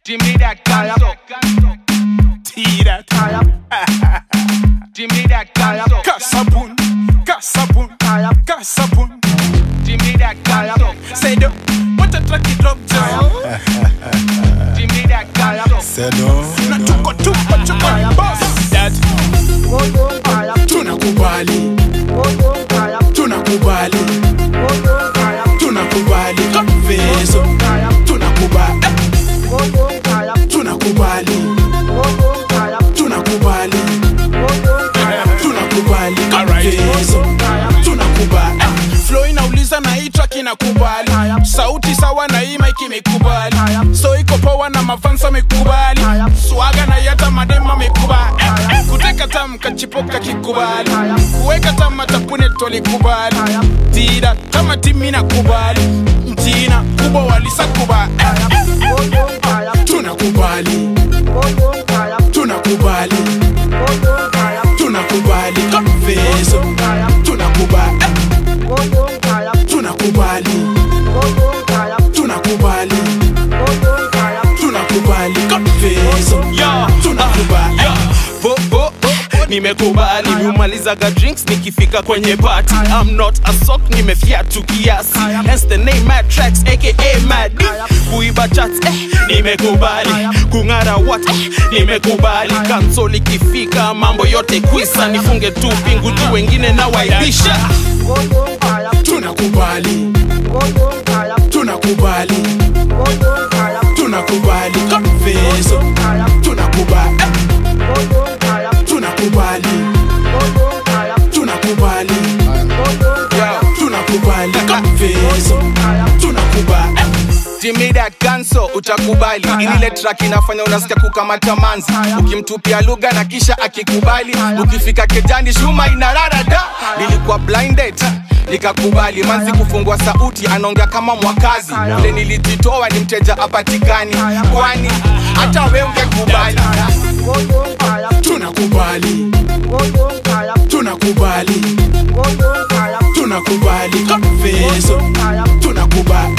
Jimmy that canso. Tira. Jimmy that canso. Kasabun. Kasabun. Kasabun. Jimmy that canso. Say do. What a track it drop down. Jimmy that canso. Seno. Na tuko tuko tuko boss. That tunakubali. Tunakubali. Tunakubali. Confeso. Tunakubali. Tunakubali. Tunakubali. Tunakubali. Confeso. Tunakubali. Flow inauliza na hii track inakubali. Sauti sawa na hii mic imekubali. So iko power na mafansa amekubali. Swaga na yata madema amekubali. Kuteka tam kachipoka kikubali. Kuweka tam matapune tolikubali. Tira kama timi nakubali. Mtina kubwa walisakubali. Tunakubali. Tunakubali. Tunakubali. Confeso. Tunakubali. Tunakubali. Tunakubali. Tunakubali. Confeso. Tunakubali. Bo, bo, bo, nimekubali miumalizaga drinks nikifika kwenye party I'm not a sock nimefiatu kiasi hence the name mad tracks aka mad D. kuiba chats eh, nimekubali kung'ara what eh, nimekubali kansol ikifika mambo yote kwisa nifunge tu pingu juu wengine na waibisha Tunakubali. Tunakubali. Tunakubali. Confeso. Tunakubali. Tunakubali. Tunakubali. Tunakubali. Confeso. Tunakubali. Jimmy that canso utakubali ile track inafanya unasikia kukamata manzi ukimtupia lugha na kisha akikubali ukifika kejani shuma inarara da nilikuwa blinded nikakubali manzi kufungua sauti anaongea kama mwakazi vile nilijitoa ni mteja apatikani kwani hata we ungekubali Tunakubali. Tunakubali. Tunakubali. Confeso. Tunakubali.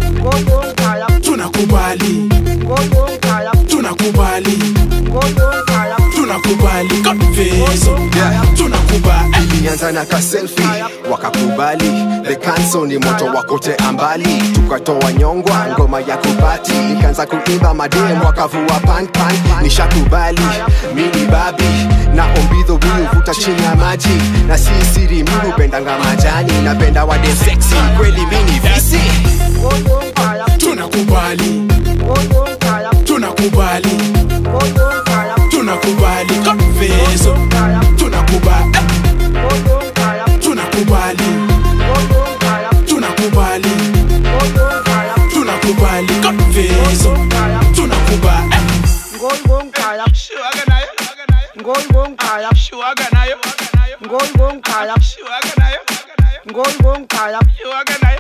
Tunakubali. Tunakubali. Tunakubali. Confeso. Tunakubali. ilianza na kaselfi wakakubali the cancel ni moto wakote ambali tukatoa nyongwa ngoma ya kubati ikaanza kuimba madem wakavua pan pan nishakubali mini babi na ombidho mi huvuta chini ya maji na si siri mi hupendanga majani napenda wade sexy kweli mini visi Tunakubali. Tunakubali. Tunakubali. Confeso. Tunakubali. Tunakubali. Tunakubali. Tunakubali. Confeso. Tunakubali. Shuaga nayo Shuaga nayo Shuaga nayo Shuaga nayo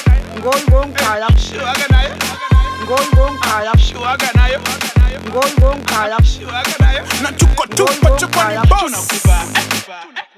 Shuaga nayo Shuaga nayo Shuaga nayo Na tuko tuko tuko ni boss. Tunakubali